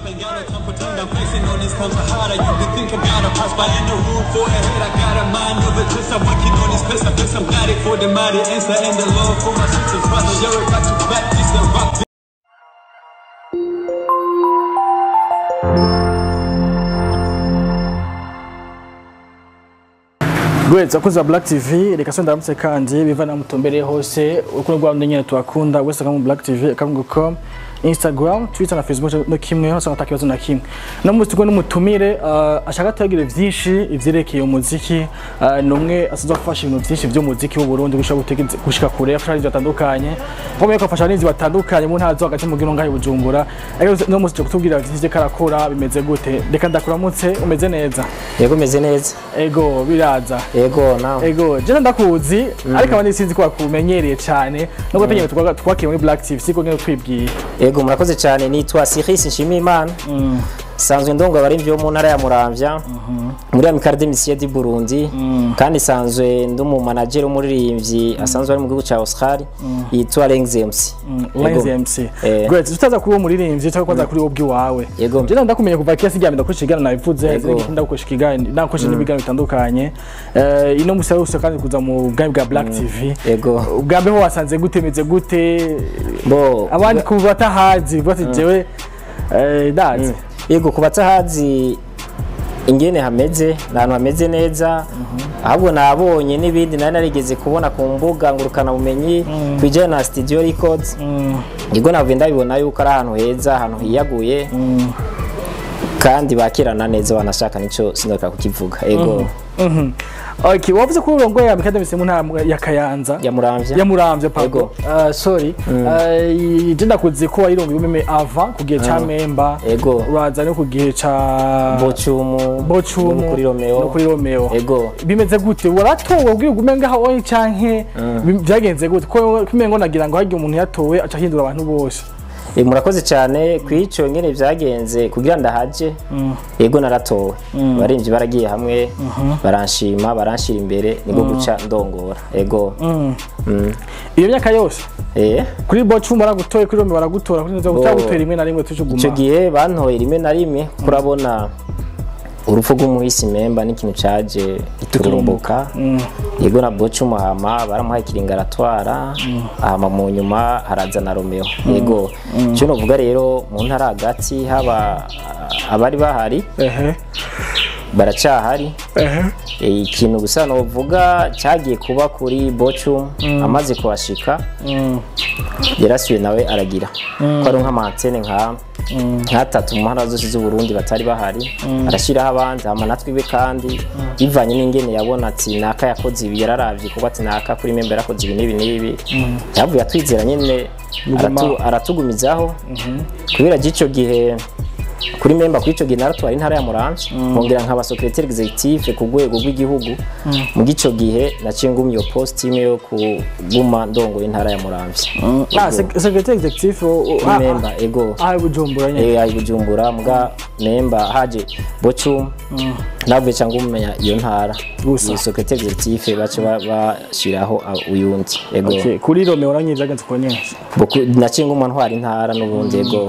ain't got no time for pretend. I'm flexing on this counter harder. You can think I got a pass by in the room for a head. I got a mind of a twist. I'm working on this place. I feel some got it for the mighty answer and the love for my sisters. Brother, you're back to back. This the rock. Gweza akoze wa Black TV reka so ndamutse kandi biva na mutombere hose urukundo rwa nyine tuakunda wese kama Black TV akamugo.com Instagram, Twitter na Facebook no kimwe hose nataka kibazo na kimwe. No muzi tuko n'umutumire uh, ashaka tagire vyinshi ivyerekeye umuziki uh, numwe asaza gufasha ibintu vyinshi vyo muziki w'u Burundi gushaka gutegeza gushika kure afasha ibintu batandukanye. Nko ko afasha n'inzi batandukanye mu ntara zo hagati mu gino ngaho i Bujumbura. Ariko no muzi kutubwira vyinshi karakora bimeze gute. Reka ndakuramutse umeze neza. yego meze neza Ego biraza. yego nawe Ego, jana ndakuzi ariko abandi sinzi ko bakumenyereye cyane nubwo tugiye twakiriye muri Black TV siko ngene twibwiye. yego murakoze cyane nitwa Cyrus Nshimiyimana sanzwe ndongo abarimvyi bo mu ntara ya Muramvya muri Amicale des Musiciens du Burundi kandi sanzwe ndi umu manager umuririmbyi asanzwe ari mu gihugu ca Australia yitwa Lenz MC Lenz Yego. MC. Eh. Great, tutaza kuri uwo muririmbyi cyangwa kwanza kuri ubwi wawe. Yego. Jana ndakumenya kuva kera sigamye ndakoresha igana nabivuze Yego. zindi ndakoresha igana ndakoresha n'ibigano bitandukanye. Eh ino musa yose kandi kuza mu bwami bwa Black TV. yego Ubwa mbere ho wasanze gute meze gute bo abandi ku batahazi bati jewe eh dazi. yego ku batahazi ingene hameze ni ahantu hameze neza ahubwo nabonye n'ibindi nari narigeze kubona ku mbuga ngurukanabumenyi ku bijyanye na studio records ubwo navuye ndabibona yuko ari ahantu heza ahantu hiyaguye kandi bakirana neza wanashaka nicyo sinoka kukivuga ego Mhm. Okay, wavuze ko urongoye Amicale des mu ntara ya Kayanza. yamuramvya yamuramvye pardon Ego. uh, sorry uh, je ndakuzi ko wayirongoye umeme ava ku gihe ca memba Ego. uraza no ku gihe ca bocumu bocumu no kuri romeo no kuri romeo ego bimeze gute waratowe ubwira ugume ngaho oyi canke bim- vyagenze gute ko kumengo nagira ngo hagiye umuntu yatowe aca ahindura abantu bose Eh, murakoze cyane ku ico ngene vyagenze kugira ndahaje yego naratowe abarimvyi baragiye hamwe baranshima baranshira imbere nibwo guca ndongora ego Mm. iyo myaka yose eh kuri bocumu baragutoye kuri romeo baragutora kuri nzo Bo. gutagutera rimwe na rimwe ico tujuguma gihe bantoye rimwe na rimwe kurabona urupfu rw'umuhisi memba n'ikintu caje giturumbuka yego na bocumu hama baramuhaye ikiringa aratwara hama mu nyuma haraza na romeo yego ico novuga rero mu ntara hagati haba abari bahari ehe baracahari ehe Eh, ikintu gusa novuga cyagiye kuba kuri bocum amaze kuhashika Mm. yarasuye nawe aragira ko ari nk'amantene nka nk'atatu mu ntara zose z'uburundi batari bahari arashyiraho abandi hama natwe iwe kandi bivanye n'ingene yabona ati naka yakoze ibi yararavye kuko ati naka kuri membe yarakoze ibi n'ibi n'ibi yavuye atwizera nyene aratu- aratugumizaho kubera ry'ico gihe kuri memba kuri ico gihe naratwara intara ya Muramvya nkongera nkaba secrétaire executif ku rwego rw'igihugu mu gico gihe naciye ngumye iyo post imwe yo kuguma ndongoye intara ya Muramvya ah sec- secrétaire executif o- o- ah, memba ego ah ah, bujumbura nyene eh ayi bujumbura muga memba haje bocum navuye cyangwa umenya iyo ntara Gusa. iyi secrétaire executif bace ba- bashiraho ah, uyundi ego Okay, kuri romeo nanyi vyagenze uko nyene Boku- naciye nguma ntwara intara n'ubundi ego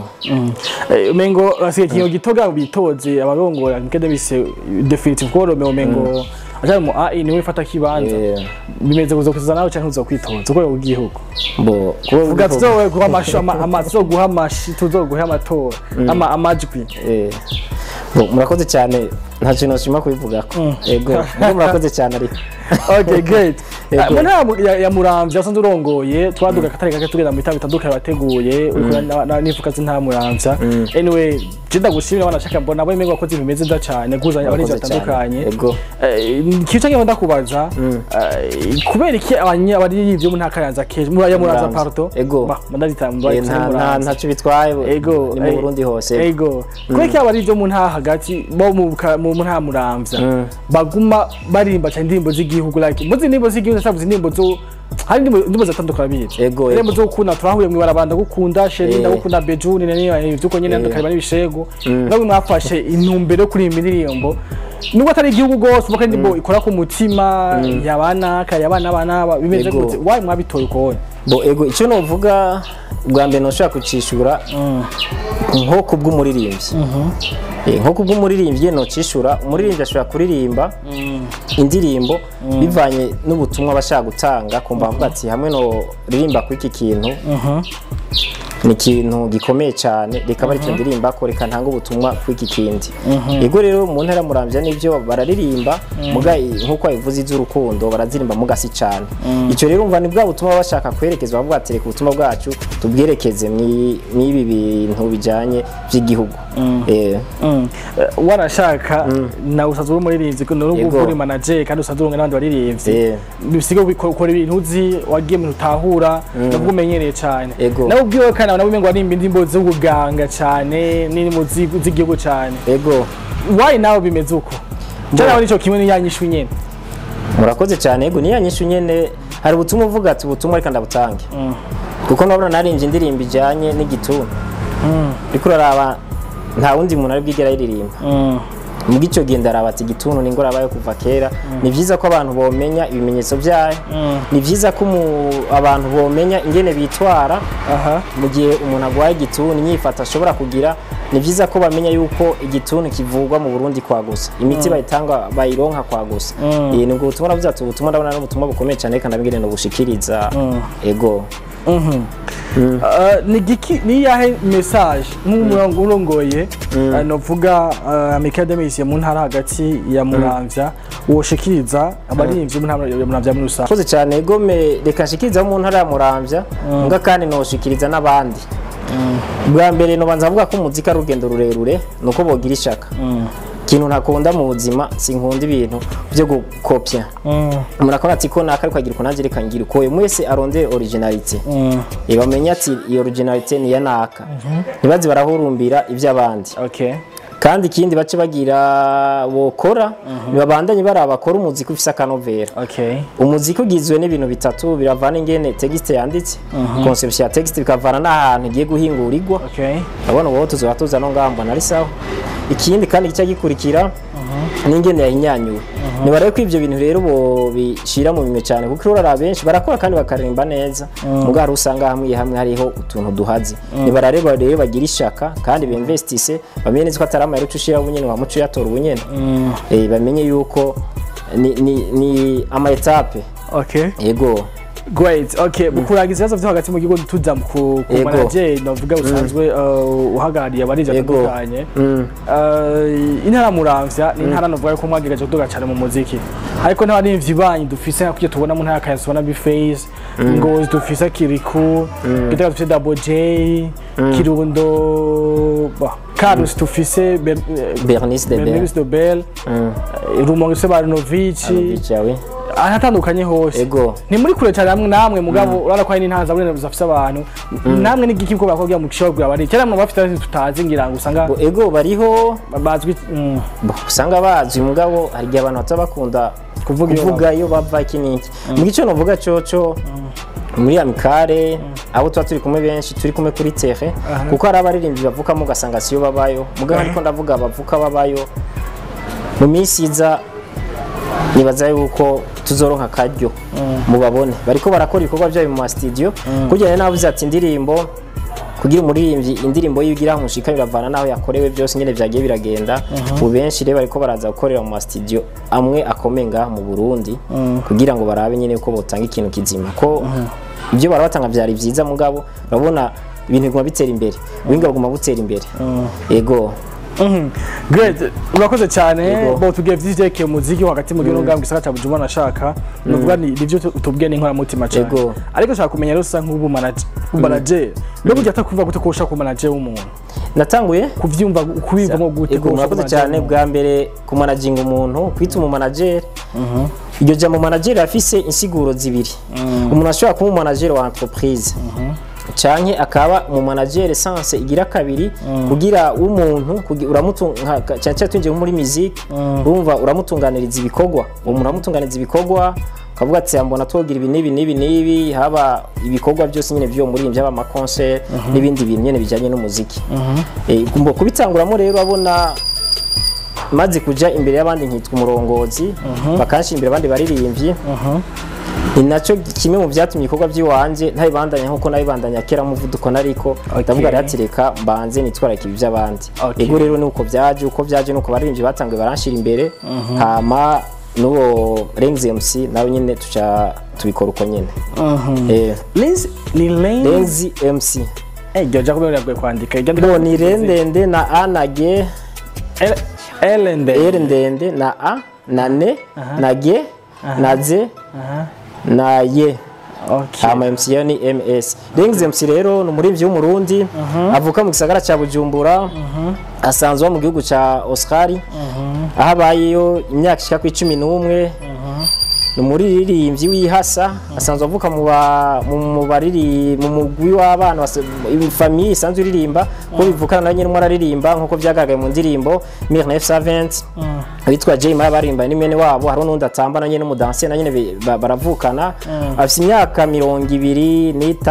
Eh, Mengo asiye kinyo gitoga bitoze abarongoye nkede bise definitive ko Romeo Mengo aje mu AI niwe fata kibanza Eh, bimeze kuzo kuza nawe canke uzo kwitoza uko mu gihugu bo kuba vuga tuzowe guha amasho amazo guha amashi tuzoguha amatora ama amajwi Eh, bo, murakoze cyane nta kintu nshima kubivugako ego mugo murakoze cyane ariko okay great Yego. mu ntara ya- ya- ya muramvya asanzwe urongoye twaduga katari gake tugenda mu bitabo bitandukanye wateguye uriko na- na- n'ivuka z'intara muramvya anyway je ndagushimira banashaka mbona abo mengo wakoze ibintu bimeze neza cyane kuzanya abarinzi Murakoze cyane. batandukanye ego kica ngenda ndakubaza eh, kubera iki abanya bari yivyo mu ntaka yanza keje muri ya muranza Muramvya. parto Ego. ba mandazita mu Eh, nta nta ntacyo bitwaye ego ni mu eh, Burundi hose ego kubera iki abari ivyo mu ntara hagati bo mu ka- mu ntara muramvya baguma barimba cyane indirimbo z'igihugu like muzi indirimbo z'igihugu ndavuze indirimbo zo hari indirimbo indirimbo zatandukana bizi Ego, indirimbo ego. zo gukunda turahuye mu ibarabanda gukunda sheri Eh. ndagukunda bejuni nani byuko nyene Eh. ndakariba n'ibishego nabwo mwafashe intumbero yo kuririmba indirimbo nubwo atari igihugu rwose uvuga ko indirimbo ikora ku mutima yabanaka yabana bana bimeze Yego. gute wayi mwabitoye ukubonye bo ego icyo novuga bwa mbere ntushobora kucishura nko ku bw'umuririmbyi Eh, nko ku bw'umuririmbyi ntucishura umuririmbyi ashobora kuririmba indirimbo bivanye n'ubutumwa aba ashaka gutanga kumva avuga ati hamwe no ririmba kuri iki kintu ni ikintu gikomeye cyane reka bari icyo ndirimba ko reka ntanga ubutumwa kuri iki kindi ego rero mu ntara muramvya n'ibyo bararirimba muga nk'uko babivuze iby'urukundo barazirimba mugasi cyane icyo rero umva ni bwa butumwa baba bashaka kwerekeza bavuga ati reka ubutumwa bwacu tubwerekeze mwi- mw'ibi bintu bijyanye by'igihugu Eh, Mm. Eh, warashaka nawe usanzwe uri umuririmbyi nubwo Yego. uri manager kandi usanzwe urunga n'abandi baririmbyi Eh. bisiga ukora ibintu uzi wagiye mu bintu utahura nabwo umenyereye cyane Yego. nawe ubwiwe kandi nawe umengo warimba indirimbo z'ubuganga cyane n'indirimbo zi- z'igihugu cyane ego wayi nawe bimeze uko njye nawe nicyo kimwe n'iyanyishu nyene murakoze cyane ego niya nyinshi nyene hari ubutumwa uvuga ati ubutumwa reka ndabutange kuko nabona narinje indirimbo ijyanye n'igituntu ariko uraraba nta wundi muntu ari bwigera ayiririmba mu bw'icyo gihe ndaraba ati igituntu ni ingoraba yo kuva kera ni byiza ko abantu bomenya ibimenyetso byayo ni byiza ko umu- abantu bomenya ingene bitwara aha mu gihe umuntu arwaye igituntu inyifato ashobora kugira ni byiza ko bamenya yuko igituntu kivurwa mu Burundi kwa gusa imiti bayitanga bayironka kwa gusa iyi ni ubwo butumwa navuze ati ubutumwa ndabona ari ubutumwa bukomeye cyane reka ndabwire no bushikiriza ego Uh, ni giki ni yahe message nk'umurongo urongoye uh, novuga uh, Michael Demis mu ntara hagati ya Muramvya woshikiriza abaririmbyi mu ntara ya Muramvya muri rusange koze cyane gome reka nshikiriza mu ntara ya Muramvya nga kandi noshikiriza n'abandi bwa mbere nobanza avuga ko umuziki ari urugendo rurerure nuko bogira ishaka ikintu ntakunda mu buzima sinkunda ibintu byo gukopya murakora ati ko naka ariko agira uko nanjye reka ngira uko mwese arondeye originalite Eh, bamenye ati iyo originalite ni iya naka ntibaze barahurumbira iby'abandi okay kandi ikindi bace bagira bokora ntibabandanye baraba bakora umuziki ufise akanovera okay umuziki ugizwe n'ibintu bitatu biravana ingene texte yanditse conception ya texte bikavana n'ahantu igiye guhingurirwa okay urabona ubu tuzoba tuza no ngaho mbona ari sawa ikindi kandi gica gikurikira n'ingene yahinyanyuwe nibarabe ko ibyo bintu rero bishira mu bintu cyane kuko urara benshi barakora kandi bakaririmba neza mugabo hari usanga hamwe hamwe hariho utuntu duhaze nibarareba rero bagira ishaka kandi bimvestise bamenye neza ko atari amayero ushira ubunyene wa muco yatora ubunyene eh bamenye yuko ni ni, ni ama etape okay yego great okay kurangiza ibibazo byo hagati mu gihugu tuza ku ku Yego. manager novuga usanzwe uh, uhagarariye abaririmbyi Yego. batandukanye Mm. Uh, intara muramvya ni intara novuga ko mwagerageje kuduga cyane mu muziki ariko n'abaririmbyi banyu dufise nka kujya tubona mu ntara ya Kayanza tubona Bface Ngozi dufise Kiriku Gitega dufise Double J Kirundo bah, Carlos dufise Ber- eh, Bernice de Bell Bernice de Bell Mm. eh, Rumonge dufise Barinovic Bicawe ahatandukanye hose Ego. ni muri kure cyane hamwe namwe mugabo urabona ko hari n'intanza buri zafise abantu namwe n'igiki ko bakobwa mu kishobora bari cyane mu bafite abazi tutazi ngira ngo usanga Bo, ego bariho bazwi mm, Bo, usanga bazi mugabo hari igihe abantu bataba bakunda Kuvuga iyo kuvuga iyo bava iki n'iki mu gice novuga coco muri amikare abo tuba turi kumwe benshi turi kumwe kuri tere kuko hari abaririmbyi bavukamo ugasanga siyo babayo mugabo ariko ndavuga bavuka babayo mu minsi iza nibaza yuko tuzoronka akaryo mubabone bariko barakora ibikorwa byabo mu masitidiyo kugira ngo navuze ati indirimbo kugira umuririmbyi indirimbo yigira mushika biravana naho yakorewe byose nyene vyagiye biragenda ubu benshi rero bariko baraza gukorera mu masitidiyo amwe akomeye ngaha mu Burundi kugira ngo barabe nyene ko botanga ikintu kizima ko ibyo barabatanga vyari vyiza mugabo urabona ibintu biguma bitera imbere ubuhinga buguma butera imbere ego mhm. great urakoze cyane Yego. bo tugiye vyijekeye umuziki hagati mu gihugu ngambwe gisaka cya Bujumbura nashaka nuvuga ni nivyo tu- tubwiye n'inkorera mutima cyane Yego. ariko nshaka kumenya rero usa nk'ubu manager manager no burya atakumva gute ko ushaka ku manager w'umuntu natanguye kuvyumva kubivamo gute Ego ko ushaka murakoze ku cyane manager w'umuntu? bwa mbere kumanaginga umuntu kwita umumanageri iryo jambo manager afise insiguro zibiri umuntu ashobora kuba umumanageri wa entreprise canke akaba umumanageri sanse igira kabiri kugira umuntu kugi- uramutunga cyane cyane twinjiye nko muri musique urumva uramutunganiriza ibikorwa uwo muntu uramutunganiriza ibikorwa ukavuga ati mbona twogira ibi n'ibi n'ibi n'ibi haba ibikorwa byose nyine by'uwo muririmbyi haba amakoncert n'ibindi bintu nyine bijyanye n'umuziki Eh, kumbo kubitanguramo rero abona maze kuja imbere y'abandi nkitwa umurongozi bakanshira imbere abandi baririmbyi ni nacyo kimwe mu byatumye ibikorwa by'iwanje ntabibandanya nk'uko nabibandanya kera muvuduko nariko ndavuga rero ati reka mbanze nitwararike ibi by'abandi Okay. ego rero ni uko byaje uko byaje ni uko baririmbyi batanguye baranshira imbere hama n'uwo Rengs MC nawe nyine tuca tubikora uko nyine eh Lenz ni Lenz Rengs MC eh jya jya kubera biragoye kwandika ijya bo ni re ndende na a na g L L ndende r ndende na a na ne na g na z na ye okay hama MC yo ni MS Rings MC rero ni umuririmbyi w'umurundi avuka mu gisagara cya Bujumbura asanzwe aba mu gihugu cya Oscar aho abayeyo imyaka ishika ku icumi n'umwe ni umuririmbyi w'ihasa asanzwe avuka mu ba- mu mu bariri mu mugwi w'abana basa- famiye isanzwe iririmba ko bivukana na nyine araririmba nk'uko byagaragaye mu ndirimbo Mir 970 witwa Jay Maya barimba ni mwene wabo hari n'undi atamba na nyine umudansi na nyine bi- ba- baravukana afite imyaka mirongo ibiri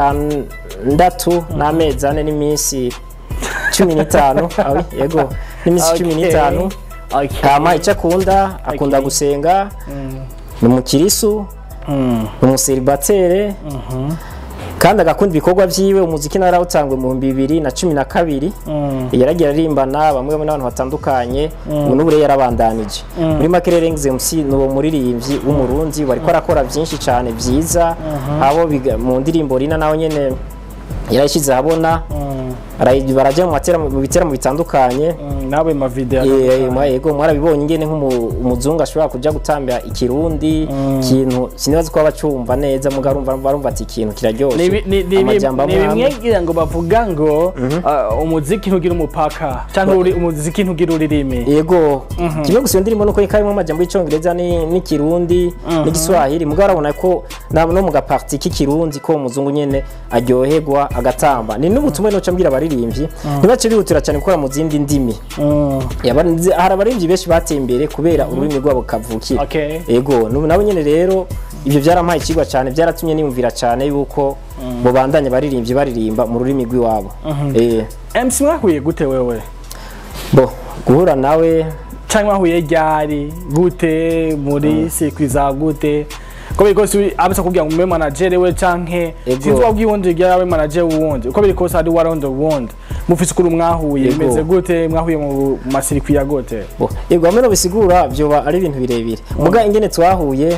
n'itandatu n'amezi ane n'iminsi cumi n'itanu awi, yego n'iminsi cumi Okay. n'itanu okay hama icyo akunda akunda Okay. gusenga ni umukirisu Mm. ni umuseribatere kandi agakunda ibikorwa byiwe umuziki nawe yarawutangwe mu bihumbi bibiri na cumi na kabiri Mm. yaragiye aririmbana bamwe n'abantu batandukanye ubu n'ubu rero yarabandanije muri make rero Rengs MC ni uwo muririmbyi w'umurundi bariko arakora byinshi cyane byiza abo biga- mu ndirimbo rina nawe nyene yarayishyize ahabona Ara- barajya mu matera- mu biteramo bitandukanye Mm, nawe ma video Eh, mwa- yego mwarabibonye ingene nk'umuzungu ashobora kuja gutambira ikirundi ikintu sinibaza ko bacumva neza muga arumva barumva ati ikintu ni kiraryoshe bi- ni- ni- amajambo ni amwe amwe. bimwe ngira ngo bavuga ngo uh, umuziki ntugira umupaka cyangwa uri- umuziki ntugira ururimi yego kimwe gusa iyo ndirimbo nuko karimo amajambo y'icongereza ni- n'ikirundi n'igiswahili muga urabona ko na- no mu gaparti k'ikirundi ko umuzungu nyene aryoherwa agatamba ni n'ubutumwa noca mbwira abaririmbyi ntibace bihutira cyane gukora mu zindi ndimi Mm. Yaba- nzi- hari abaririmbyi benshi bateye imbere kubera ururimi rwabo kavukira Okay. ego nubu nabo nyene rero ibyo byarampaye ikigwa cyane byaratumye niyumvira cyane yuko bo bandanye baririmbyi baririmba mu rurimi rw'iwabo eh MC mwahuye gute wewe bo guhura nawe cyangwa mwahuye ryari gute muri sikwi za gute ko biri kose abasa kubwira ngo mbe manager we canke Ego. sinzi wabwiye uwundi ryari manager wundi uko biri kose hari warondo wundi mufise ukuri mwahuye Ego. bimeze gute mwahuye mu masirikwi ya gute bo ego hamwe no bisigura byoba ari ibintu birebire muga ingene twahuye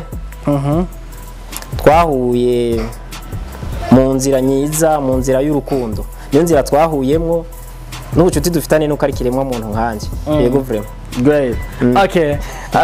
twahuye mu nzira nyiza mu nzira y'urukundo niyo nzira twahuyemwo n'ubucuti dufitanye nuko ari kiremwa muntu nkanje yego vraiment Great. Okay.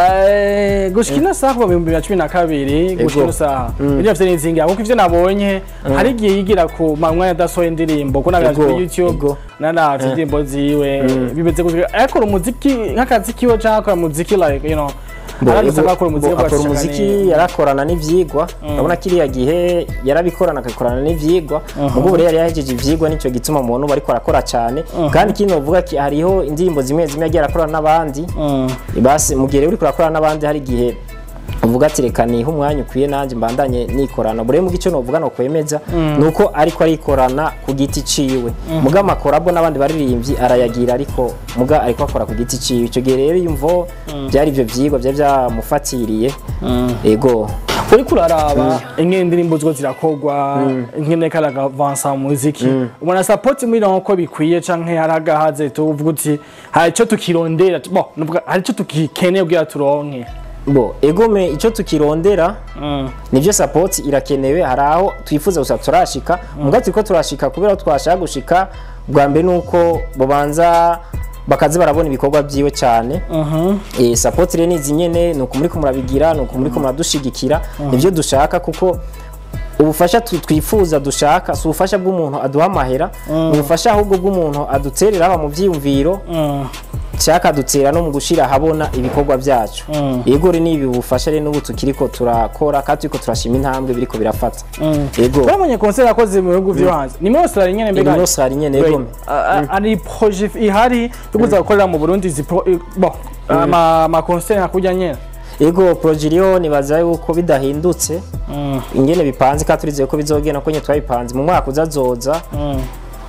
Eh, gushika ino saha kuva mu bihumbi bibiri na cumi na kabiri gushika ino saha ibyo bafite n'inzinga kuko ivyo nabonye hari igihe yigira ku manwa yadasohoye indirimbo ko nabiraje Ego, kuri YouTube ego. naravye indirimbo ziwe bimeze gutya akora umuziki nk'akazi kiwe canke akora umuziki like you know Bo, aradusaba ego, akora umuziki bo, bwa akora shaka umuziki ni- yarakorana n'ivyigwa urabona kiriya gihe yarabikorana akabikorana n'ivyigwa mugo ubu rero yari yahejeje ivyigwa nicyo gituma umuntu uba ariko arakora cyane kandi ikindi novuga ki hariho indirimbo zimwe zimwe yagiye arakorana n'abandi Mm. basi mu gihe rero uriko urakorana n'abandi hari igihe uvuga ati reka nihe umwanya ukwiye nanjye mbandanye nikorana bure mu gice novuga no kwemeza nuko ariko arikorana ku giti ciwe muga amakorabo n'abandi baririmbyi arayagira ariko muga ariko akora ku giti ciwe icyo gihe rero yumvo byari ibyo vyigwa byari byamufatiriye ego uriko uraraba ingene indirimbo ziko zirakorwa ingene karagavansa mu muziki ubona support muri ko bikwiye canke hari agahaze tuvuga uti hari ico tukirondera bo nuvuga hari ico tugikeneye kugira turonke bo egome icyo tukirondera nibyo support irakenewe hari aho twifuza gusa turashika muga turiko turashika kubera ko twashaka gushika bwa mbere nuko babanza bakaza barabona ibikorwa byiwe cyane eh support rero nizi nyene nuko muri ko murabigira nuko muri ko muradushigikira nibyo dushaka kuko ubufasha tu- twifuza dushaka si ubufasha bw'umuntu aduha amahera ni ubufasha ahubwo bw'umuntu aduterera haba mu byiyumviro cyaka dutera no mu gushira ahabona ibikorwa byacu yego rero nibi bufasha rero n'ubu tukiriko turakora kandi turiko turashima intambwe biriko birafata yego baramenye concert yakoze mu bihugu vyo hanze ni muri Australia nyene mbega Ego hari nyene Wait, yego a- a- ari projet ihari yo kuza gukorera mu Burundi zi pro- i- bon ama ama concert hakurya nyene ego progiriyo nibaza yuko bidahindutse ingene bipanze kandi turizeye ko bizogenda ko nyine twabipanze mu mwaka uzazoza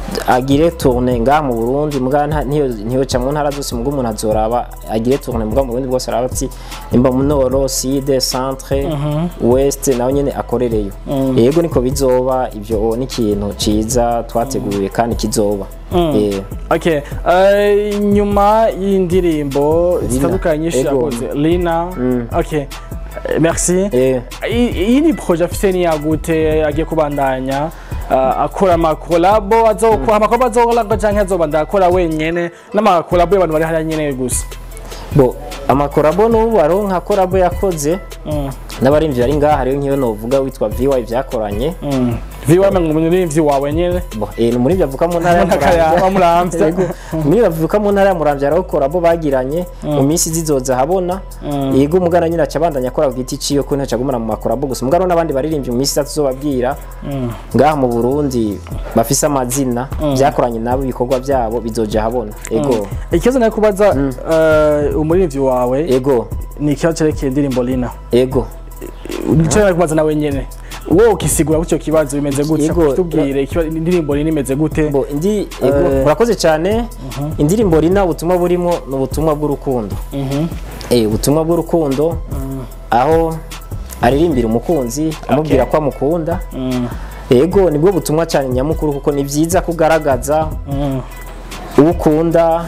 agire tourne ngaha mu Burundi muga nta- ntiyo ntiyo ca mu ntara zose muga umuntu azoraba agire tourne muga mu Burundi bwose araba ati nimba mu nord sud centre ouest nawe nyene akorereyo yego niko bizoba ivyo ni ikintu ciza twateguye kandi kizoba Eh, Okay, eh, nyuma y'indirimbo zitandukanye nyinshi Ego. yakoze Lina okay eh, merci eh, I- iyi ni projet afite ni yagute agiye kubandanya uh, akora amakolabo azokora amakolabo azokora canke azobandanya akora wenyene n'amakolabo y'abantu bari hariya nyene gusa bo amakorabo n'ubu aronka korabo yakoze Mm, n'abarimvyi bari ngaha hariyo nk'iyo novuga witwa VY vyakoranye mm. viwame ngo umuririmbyi wawe nyene Bo, eh, ni umurivyi avuka mu ntara ya Mu ntara ya- wa Muramvya. Yego. umurivyi avuka mu ntara ya muramvya araho korabo bagiranye mu minsi zizoza habona yego umugana nyine aca abandanya akora ku giti ciyo ko ntaca agumana mu makorabo gusa mugano n'abandi baririmbyi mu minsi itatu zobabwira ngaha mu burundi bafise amazina vyakoranye nabo ibikorwa vyabo bizoja habona ego ikibazo nayo kubaza uh, umuririmbyi wawe ego ni ikibazo cerekeye indirimbo Lina ego nico nayo kubaza nawe nyene wowe ukisigura gutyo kibazo bimeze gutya Yego, tubwire ikiba- indirimbo Lina imeze gute bo indi ego urakoze cyane indirimbo rina ubutumwa burimo ni ubutumwa bw'urukundo eh ubutumwa bw'urukundo aho aririmbira umukunzi amubwira ko amukunda yego nibwo butumwa cyane nyamukuru kuko ni byiza kugaragaza Mm. uwo ukunda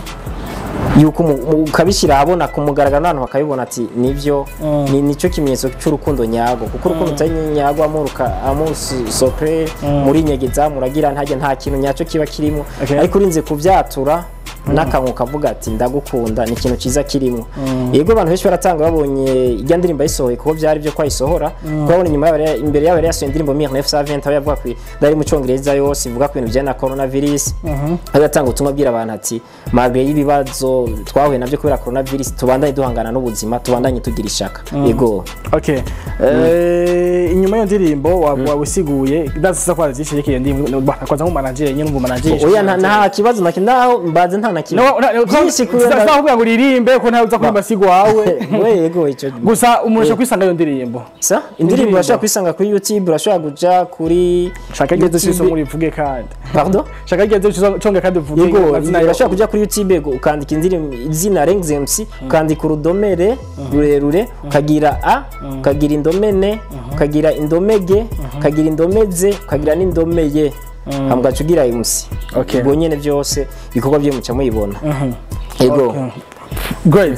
yuko umu- mu- ukabishyira ahabona kumugaragara n'abantu bakabibona ati nibyo ni nicyo kimenyetso cy'urukundo nyago kuko urukundo utari nyago amuruka amusokre muri nyegeza muragira ntajya nta kintu nyacyo kiba kirimo Okay. ariko urinze kubyatura n'akanwa kavuga ati ndagukunda ni ikintu cyiza kirimo yego abantu benshi baratanga babonye ijya ndirimbo ayisohoye kuko byari byo kwayisohora kuko babona inyuma yabo yari- imbere yabo yari yasohoye indirimbo 1970 aho yavuga ku dari mu cyongereza yose ivuga ku bintu bijyanye na coronavirus aho yatanga ubutumwa abwira abantu ati magre y'ibibazo twahuye nabyo kubera coronavirus tubandanye duhangana n'ubuzima tubandanye tugira ishaka yego Okay. Eh, inyuma y'iyo ndirimbo wa- wawusiguye ndazisa kwa zishe yake ndirimbo bakwaza nk'umanager nyine umva manager oya nta- nta kibazo na kimwe naho mbanze nta na kimwe byinshi kubera kubera ngo uririmbe ko ntawe uza kumva sigo wawe we yego icyo gusa umuntu ashobora kwisanga iyo ndirimbo sa indirimbo urashobora kuyisanga kuri youtube urashobora kuja kuri shaka igihe cyose YouTube. muri vuge kandi pardon shaka igihe cyose conga kandi uvuge yego amazina yawe. urashobora kuja kuri youtube go- ukandika indirimbo izina Rengs MC ukandika urudomere rurerure ukagira a ukagira indomene ukagira indomege ukagira indomeze ukagira n'indomeye hama ugaca ugira MC Okay. ubwo nyene byose ibikorwa byo muca muyibona yego Okay. Great.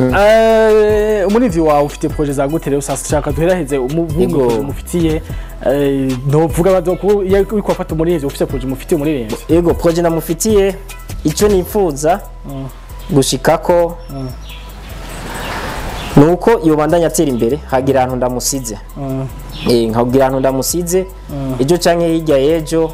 Eh, umurivyi wawe ufite projet za gute rero sasa shaka duheraheze Yego. umuvugo umufitiye eh, ntuvuga bazo ko iyo uri kwafata umurivyi ufite projet umufitiye umurivyi yego projet namufitiye icyo nifuza gushikako ni uko iyo bandanya atera imbere hagira ahantu ndamusize Eh, nkagira ahantu ndamusize ejo canke hirya y'ejo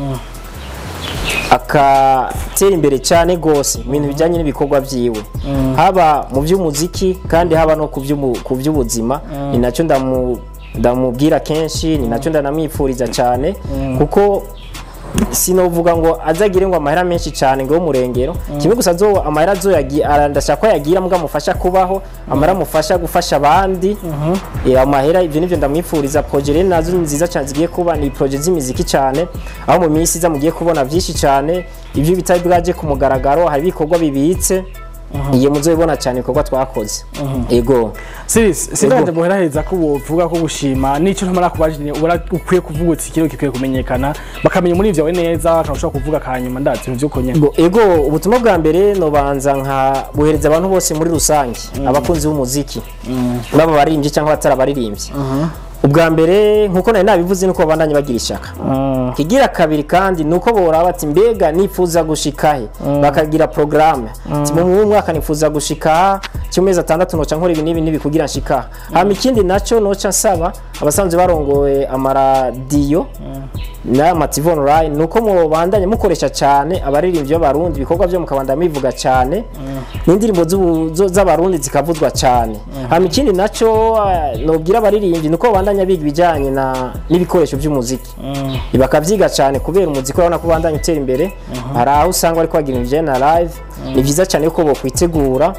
akatera imbere cyane rwose mu bintu bijyanye n'ibikorwa byiwe haba mu by'umuziki kandi haba no ku by'ubu- ku by'ubuzima ni nacyo ndamu- ndamubwira kenshi ni nacyo ndanamwifuriza cyane kuko sinovuga ngo azagire ngo amahera menshi cyane ngo y'umurengero kimwe gusa zo amahera zo ndashaka ko yagira mbwa amufasha kubaho amahera amufasha gufasha abandi Eh, amahera ibyo nibyo ndamwifuriza projet rero nazo ni nziza cyane zigiye kuba ni projet z'imiziki cyane aho mu minsi iza mugiye kubona byinshi cyane ibyo bitari bwaje ku mugaragaro hari ibikorwa bibitse iyo muzobibona cyane ibikorwa twakoze ego Sis, sindaje muheraheza ko wovuga ko gushima nico ntamara kubajije ubona ukwiye kuvuga uti kiro gikwiye kumenyekana bakamenya muri ivyo neza akashobora kuvuga kanyuma ndazi ibintu vyuko nyene Ngo, ego ubutumwa bwa mbere nobanza nka buhereza abantu bose muri rusange abakunzi b'umuziki baba abaririmbyi cyangwa abatari abaririmbyi ubwa mbere nkuko nari nabivuze nuko babandanye bagira ishaka kigira kabiri kandi nuko boraba bati mbega nifuza gushika he bakagira programme ati mu mwaka nifuza gushika aha cy'amezi atandatu noca nkora ibi n'ibi n'ibi kugira nshika aha hama ikindi nacyo noca nsaba abasanzwe barongoye amaradiyo n'ama TV online nuko mubandanye mukoresha cyane abaririmbyi b'abarundi ibikorwa byo mukabandanya bivuga cyane n'indirimbo z'ubu- zo- z'abarundi zikavuzwa cyane hama ikindi nacyo eh, nobwira abaririmbyi nuko babandanya biga ibijyanye na n'ibikoresho by'umuziki bakabyiga cyane kubera umuziki urabona ko ubandanya utera imbere hari aho usanga bari kwagira ibintu bijyanye na live ni byiza cyane yuko bokwitegura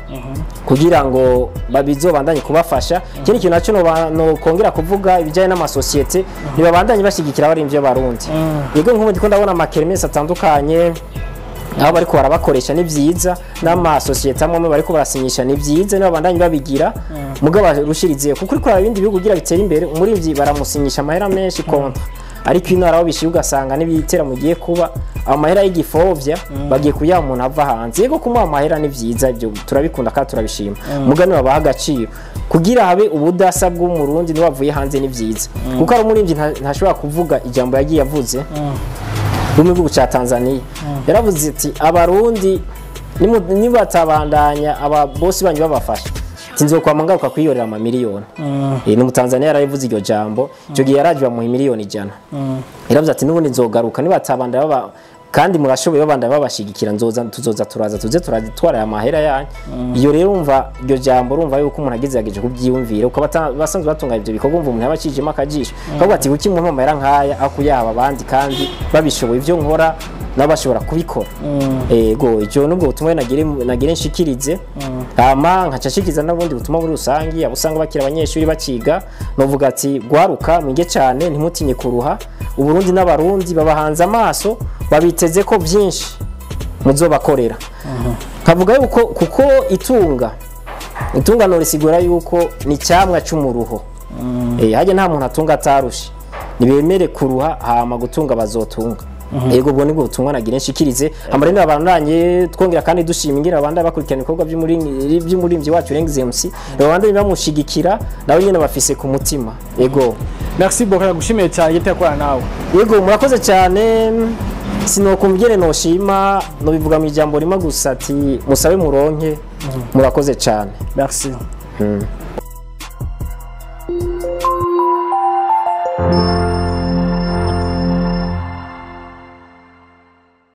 kugira ngo babizobandanye kubafasha ikindi kintu nacyo noba- nokongera kuvuga ibijyanye n'amasosiyete ntibabandanye bashyigikira abarimvyi b'abarundi yego nk'ubu ndiko ndabona amakermesi atandukanye aho bariko barabakoresha ni vyiza n'amasosiyete amwe amwe bariko barasinyisha ni vyiza niba bandanye babigira mugabo barushirizeho kuko uriko uraraba ibindi bihugu kugira bitere imbere umurivyi baramusinyisha amahera menshi kontra ariko ino aho bishyuye ugasanga n'ibitera mugiye kuba amahera y'igifovya bagiye kuyaha umuntu ava hanze yego kumuha amahera ni vyiza ibyo turabikunda kandi turabishima mugani babaha agaciro kugira habe ubudasa bw'umurundi niwavuye hanze ni vyiza kuko ari umurivyi nta- ntashobora kuvuga ijambo yagiye avuze mu gihugu cya Tanzania yaravuze ati abarundi nimu- nibatabandanya aba bosi banyu babafasha tinzokwama ngaruka kwiyorera amamiliyoni Eh, ni umutanzania yarabivuze iryo jambo icyo gihe yaraje bamuha miliyoni ijana yaravuze ati n'ubundi nzogaruka nibatabandanya baba kandi murashoboye babandanya babashigikira nzoza tuzoza turaza tuze turatwara aya mahera yanyu iyo rero umva iryo jambo urumva yuko umuntu agezerageje kubyiyumvira uko bata- basanzwe batunganya ibyo bikorwa umva umuntu yaba acijemo akajisho akavuga ati kuki umuntu amahera nk'aya aho kuyaba abandi kandi babishoboye ibyo nkora nabo bashobora kubikora ego icyo nubwo butumwa nagire nagire nshikirize hama nkaca nshikiriza n'ubundi butumwa muri rusangi abo usanga bakira abanyeshuri bakiga novuga ati gwaruka mwige cyane ntimutinye kuruha uburundi n'abarundi babahanze amaso babiteze ko byinshi muzobakorera nkavuga yuko kuko itunga itunga norisigura yuko ni icyamwa cy'umuruho Eh, hajya nta muntu atunga atarushe nibemere kuruha hama gutunga bazotunga yego ubwo nibwo butumwa nagira nshikirize amare ni abandanye twongera kandi dushima ingira abandi bakurikirana ibikorwa by'umurinzi by'umurinzi wacu Rengs MC abandi bamushigikira nawe nyene bafise ku mutima yego merci beaucoup nagushimiye cyane igitego yakorana nawe yego murakoze cyane sinokumvye noshima nobivuga mu ijambo rimwe gusa ati musabe muronke murakoze cyane merci Mm.